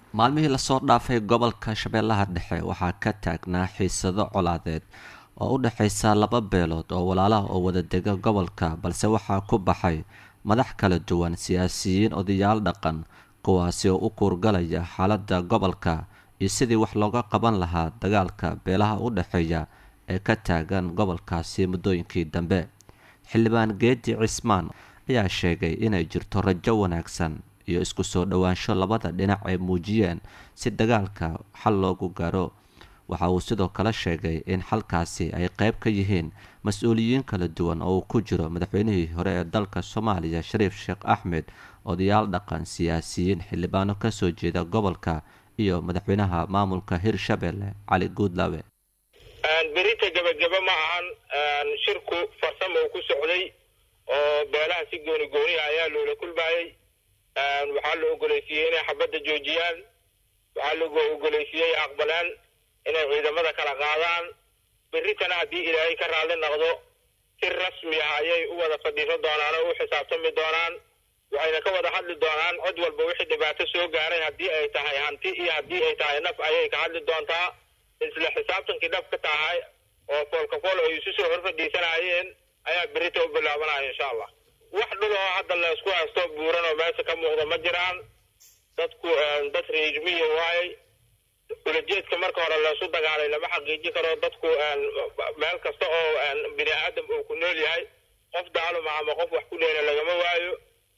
maalmihii lasoo dhaafay gobolka shabeellaha dhexe waxaa ka taagnaa xiisado colaadeed oo u dhexaysa laba beelood oo walaalaha oo wada dega gobolka balse waxaa ku baxay madax kala duwan siyaasiyiin odayaal dhaqan kuwaasi oo u kuurgalaya xaaladda gobolka iyo sidii wax looga qaban lahaa dagaalka beelaha u dhexeeya ee ka taagan gobolkaasi muddooyinkii dambe xildhibaan geedi cismaan ayaa sheegay inay jirto rajo wanaagsan iyo isku soo dhowaansho labada dhinac ay muujiyeen si dagaalka xal loogu gaaro waxa uu sidoo kale sheegay in xalkaasi ay qayb ka yihiin mas-uuliyiin kala duwan oo uu ku jiro madaxweynihii hore ee dalka soomaaliya shariif sheekh axmed odayaal dhaqan siyaasiyiin xildhibaano kasoo jeeda gobolka iyo madaxweynaha maamulka hirshabelle cali guudlaabe berita gebagebe ma ahan shirku farsamo uu ku socday oo beelaha si gooni gooniya ayaa loola kulmayey waxaa la ogoleysiiyey inay xabadda joojiyaan waxaa la ogoleysiiyey aqbalaan inay ciidamada kala qaadaan berritana haddii ilaahay ka raalli noqdo si rasmi ah ayay u wada fadhiiso doonaan oo u xisaabtami doonaan waxayna ka wada hadli doonaan cod walba wixii dhibaato soo gaaray haddii ay tahay hanti iyo haddii ay tahay naf ayay ka hadli doontaa isla xisaabtankii dhab ka tahay oo foolkafool ay isu soo hor fadhiisanayeen ayaa berrita u bilaabanaya insha allah wax dhul oo hadda laysku haysto buuran oo meesha ka muuqda ma jiraan dadku dad reejmiya waayey ulajeedka marka hore laysu dagaalay lama xaqiijin karo dadku meel kasta oo bini aadam uu ku nool yahay qof daaluma ama qof wax ku dheena lagama waayo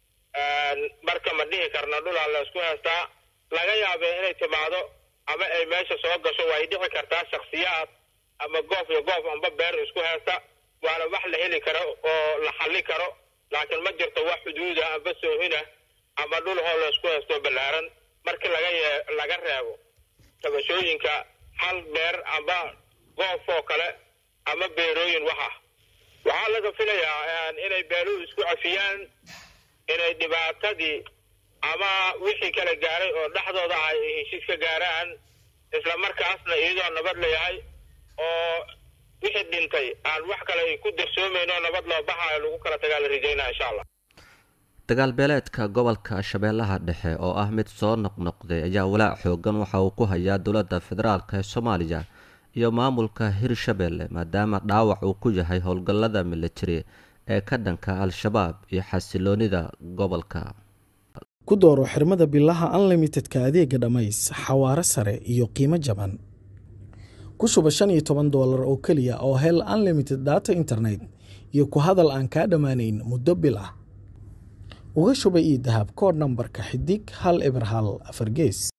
marka ma dhihi karna dhulaa laysku haystaa laga yaabee inay timaado ama ay meesha soo gasho way dhici kartaa shaksiyaad ama goof iyo goof amba beer isku haysta waana wax la heli karo oo la xalli karo laakiin ma jirto wax xuduuda amba soohina ama dhul hoo laysku haysto ballaaran markii laga yee laga reebo tabashooyinka hal beer amba goof oo kale ama beerooyin wax ah waxaa laga filayaa inay beeluhu isku cafiyaan inay dhibaatadii ama wixii kala gaaray oo dhexdooda ah ay heshiis ka gaaraan isla markaasna iyadoo nabad layahay oo wixii dhintay aan wax kale ay ku darsoomayno nabad loo baxaayo lagu kala tagaa la rajaynaa insha allah dagaalbeeleedka gobolka shabeellaha dhexe oo ah mid soo noqnoqday ayaa walaac xoogan waxa uu ku hayaa dowladda federaalk ee soomaaliya iyo maamulka hirshabelle maadaama dhaawac uu ku yahay howlgallada militari ee ka dhanka al-shabaab iyo xasiloonida gobolka ku dooro xirmada bilaha unlimitedka adeega dhammays xawaare sare iyo qiimo jaban ku shuba shan iyo toban doolar oo keliya oo hel unlimited data internet iyo ku hadal aan kaa dhammaanayn muddo bil ah uga shuba io dahab koodh nambarka xidig hal eber hal afar gees